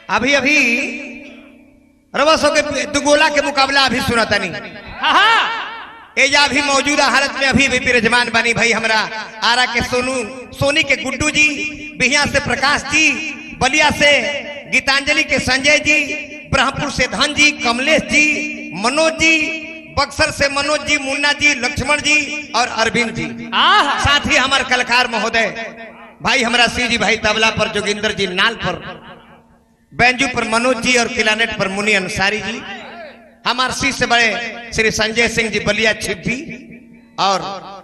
अभी अभी रवसों के दुगोला के मुकाबला अभी सुना तनी एजा अभी मौजूदा हालत में अभी भी विराजमान बनी भाई हमरा आरा के सोनू सोनी के गुड्डू जी बिहिया से प्रकाश जी बलिया से गीतांजलि के संजय जी ब्रह्मपुर से धन जी कमलेश जी मनोज जी बक्सर से मनोज जी मुन्ना जी लक्ष्मण जी और अरविंद जी साथ ही हमारे कलाकार महोदय भाई हमारा सी जी भाई तबला पर जोगिंदर जी नाल पर बैंजू पर मनोज जी और किलानेट पर मुनि अंसारी जी हमारे सी से बड़े श्री संजय सिंह जी बलिया छिप्पी और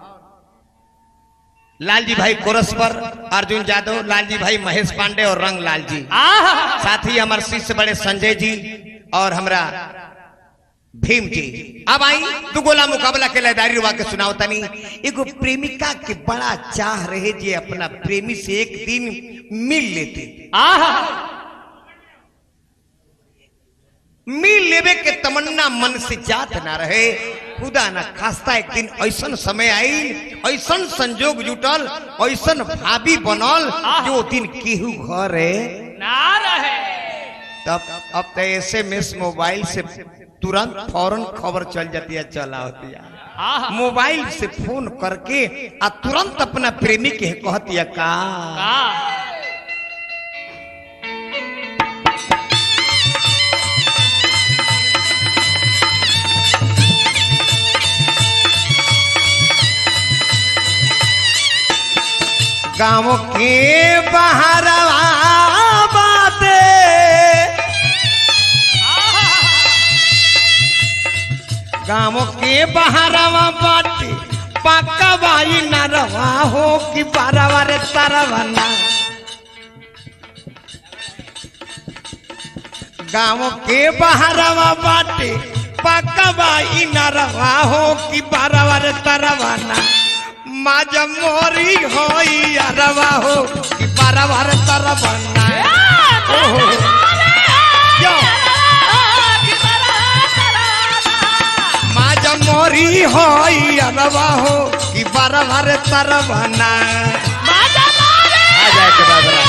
लालजी भाई कोरस पर अर्जुन यादव लालजी भाई महेश पांडे और रंग लाल जी साथ ही हमारे सी से बड़े संजय जी और हमरा भीम जी अब आई दू गोला मुकाबला के लयदारी रुआ के सुनाओ तनी एगो प्रेमिका के बड़ा चाह रहे जे अपना प्रेमी से एक दिन मिल लेते मिल लेवे के तमन्ना मन से जात ना रहे खुदा ना खास्ता एक दिन ऐसन समय आई ऐसन संजोग जुटल ऐसन भाभी बनल जो दिन केहू घर है तब अब तो एस एम एस मोबाइल से तुरंत फौरन खबर चल जाती है चला होती है मोबाइल से फोन करके आ तुरंत अपना प्रेमी के कहती है का गाँव के बाहर बाते गाँव के बहारवा बाटे पक्का बाई न रवा हो कि बारवा रे तरवना गाँव के बहारवा बाटे पक्का बाई न रवा हो कि बारवा रे तरवना माज मोरी होई अरवा हो कि बारवा रे तरवना ओहो यो माज मोरी होई अरवा हो कि बारवा रे तरवना आ जाए के बाबरा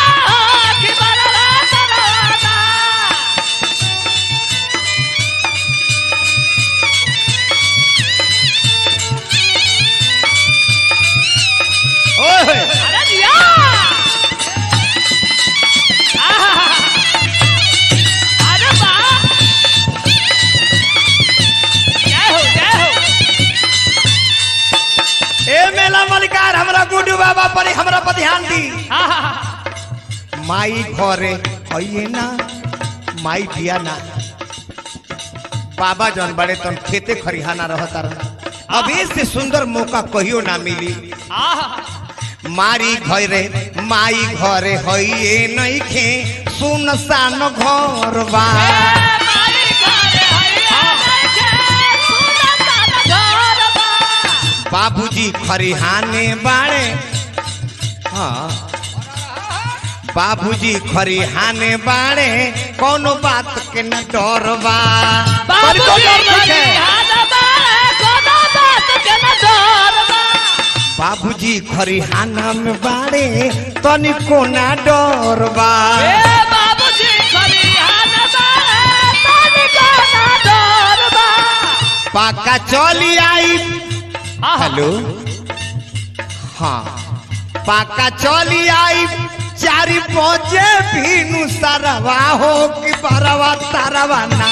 ओए ए मेला मलिकार हमरा गुड्डू बाबा पर हमरा पर ध्यान दी माई घरे आइए ना माई दिया ना बाबा जौन बड़े तन खेते खरिहाना रहता रहा अब से सुंदर मौका कहियो ना मिली मारी घरे माई घरे हइए नहीं खे सुनसान घर बा बाबूजी खरिहाने बाड़े हाँ बाबूजी खरिहाने बाड़े कोनो बात के न डर बा तनिको डर नइखे। बाबूजी खरिहाना में बाड़े तनिको ना डर बा पाका चली आई हेलो हाँ पाका चली आई चारी पहुंचे भीनु सरवा हो कि बरवा तरवा ना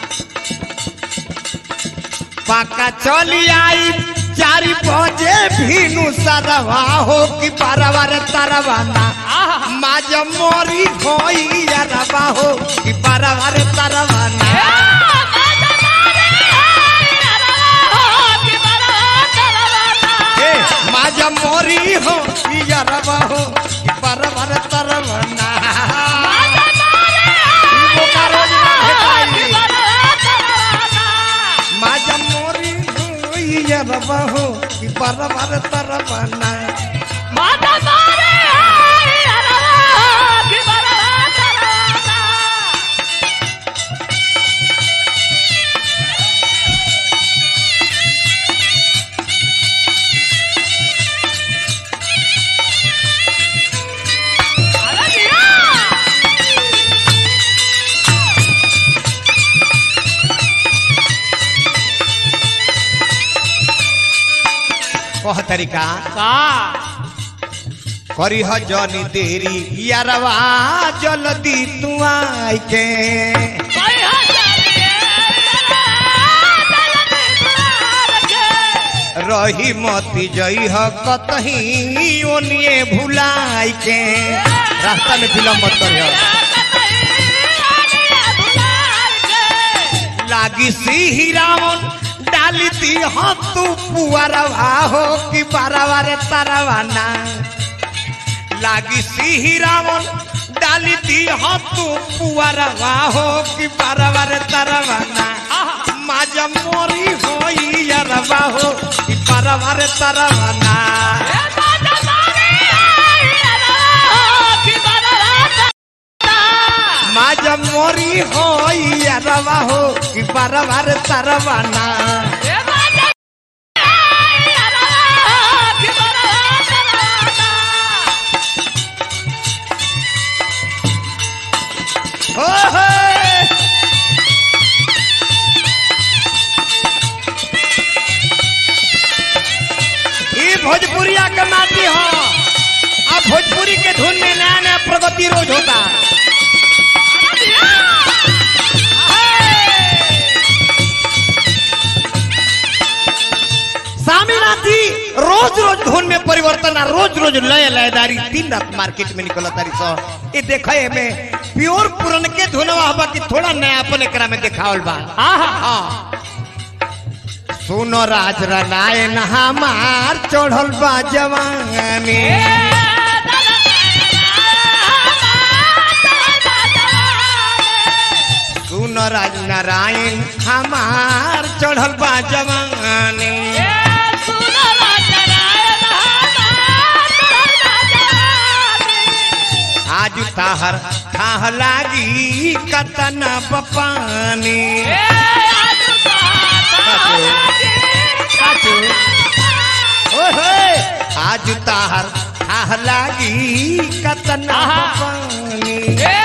पाका चली आई चारी पहुंचे भीनु सरवा हो कि बरवा रे तरवा ना माज मोरी होई अरवा हो कि बरवा रे तरवा ना ए माज मोरी हो कि अरवा हो कि बरवा रे तरवा ना बोकारो ना भेटाई माझ्या मोरी होई अरवा हो कि बरवा रे तरवा ना तरीका का करी ह जनी देरी यारवा जल्दी तू आई के कोई हो जाने रही मती जई ह कतही ओनिए भुलाई के रास्ता में विलम्ब मत करियो लागी सी रावण डाली दी हो तू पुआरवा हो कि बारवा रे तारवा ना लागी सी रावण डाली दी हो तू पुआरवा हो कि बारवा रे तारवा ना माजा मोरी होई यारवा हो कि बारवा रे तारवा ना माजा मोरी होई यारवा हो कि बारवा रे तारवा ना हो हो ई भोजपुरिया के माटी हो अब भोजपुरी के धुन में नया नया प्रगति रोज होता स्वामीनाथी रोज रोज धुन में परिवर्तन आ रोज रोज लय लयदारी दिन रात मार्केट में निकल तारी सो ये देखे में प्योर पुरन के धुनवा हवा कि थोड़ा नयापन एकरा में देखावल बा हाँ सुनो राज रनायन हमार चढ़ल बा जवानी सुनो राज नारायण हमार चढ़ल बा जवानी आज ताहर खाह लागी कतना बपानी ओहे आज ताहर खाह लागी कतना बपानी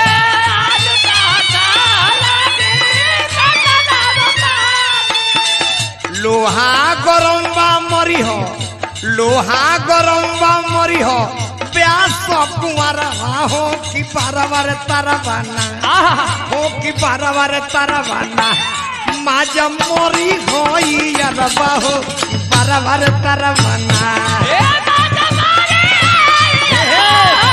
लोहा गरम बा मरी हो लोहा गरम बा मरी हो प्यास कुमार हो कि बारवार तारा बाना हो कि बारवार तारा बाना माजा मोरी होई अरबा हो बारवार तारा बाना ए